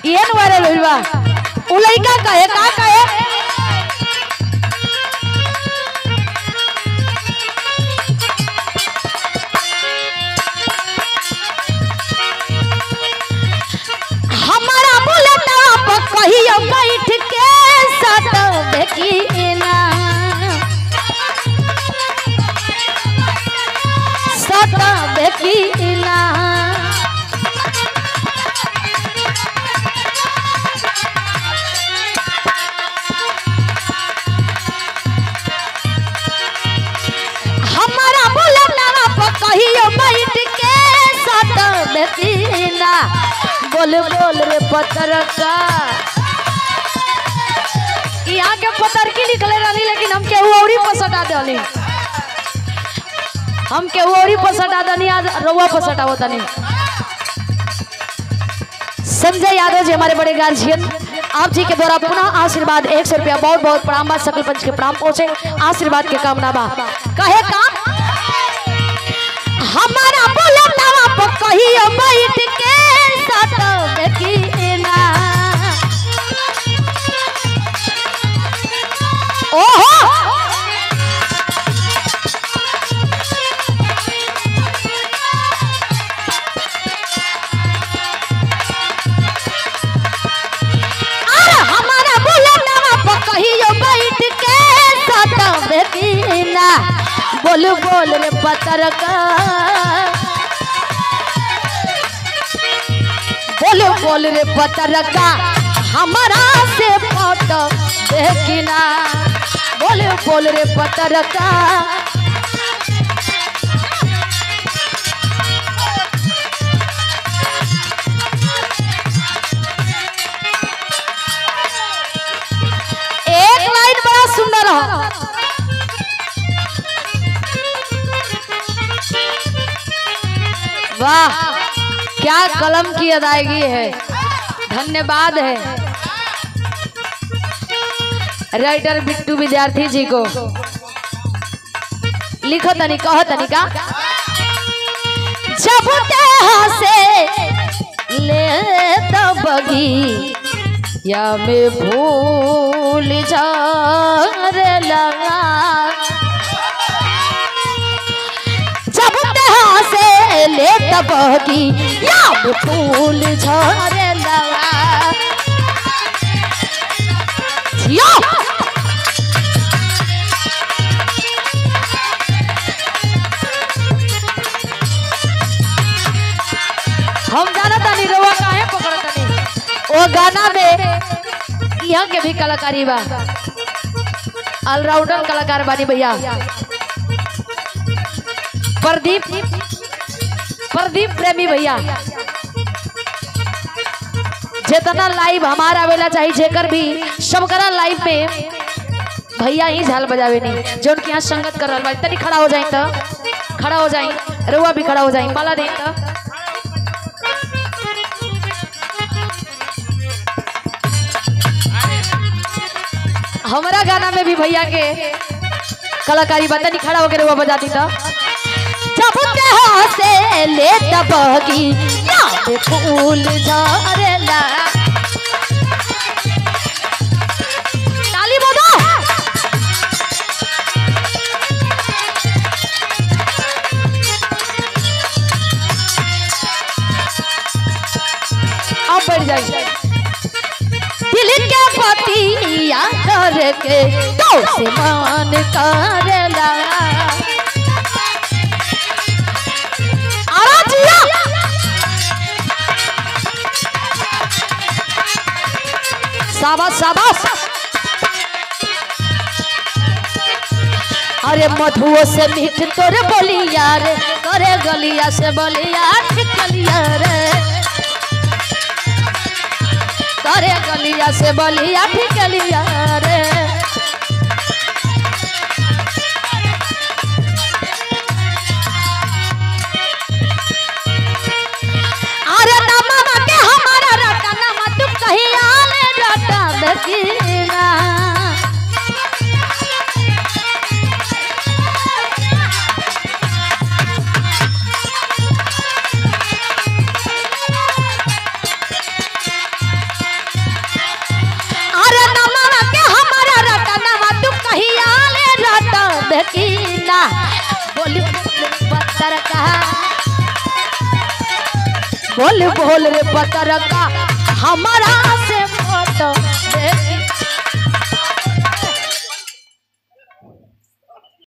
ये न वायरल होइल बा उ लइका कहे का कहे हमारा बुलेटा पर कहियो बैठ के सत देखिना सत देखिना हमारा बुलेटा पर कहियो बैठ के सत देखिना बोल बोल रे पत्रका यहाँ के पतर की लिखले रहनी लेकिन हम केहू औरी पसटा देली हम केहू औरी पसटा दनी आज रउआ पसटा होता नहीं संजय यादव जी हमारे बड़े गार्जियन आप जी के द्वारा पुनः आशीर्वाद एक सौ रुपया बहुत बहुत प्रणाम बा सकल पंच के प्रणाम पहुंचे आशीर्वाद के कामना बा कहे का हमारा बुलंदवा पर कहियो बैठ के सत देखिना ओहो अरे हमारा बुलंदवा पर कहियो बैठ के सत देखिना बोल बोल रे पत्रका बोल बोल रे पत्रका हमारा से फोटो देखिना बोल बोल रे पत्रका एक लाइन बड़ा सुंदर है वाह क्या कलम की अदायगी है धन्यवाद है राइटर बिट्टू विद्यार्थी जी को लिखो तनी कहो तनी का जब देह से ले तो बगी या में भूल जा लगा जब देह से ले तब की या में भूल झरे लगा जियो हम जाना तानी रवा काहे पकड़ तानी ओ गाना में यहाँ के भी कलाकारी बा ऑलराउंडर कलाकार बानी भैया प्रदीप प्रदीप प्रेमी भैया जितना लाइव हमारा आवेला चाहिए जेकर भी सबकरा लाइव में भैया ही झाल बजावे नहीं जो उनके यहाँ संगत कर रहा तनी खड़ा हो जाए तो खड़ा हो जाए रुआ भी खड़ा हो जाए माला दे तो हमारा गाना में भी भैया के कलाकारी बता नहीं खड़ा होकर वो बजाती था जब देह से ले तबगी याद फूल झरेला ताली बजा अब बढ़ जाइए दिल के पतिया करके तो से मान करेला आरा जिया शाबाश शाबाश अरे मधुओ से मीठ तोरे बोलिया रे करे गलिया से बोलिया ठिकलिया रे करे गलिया से बोलिया ठिकलिया रे अरे नममा के हमारा रटा नमा तू कहिया ले रटा दकीना का बोल बोल रे पतरका हमारा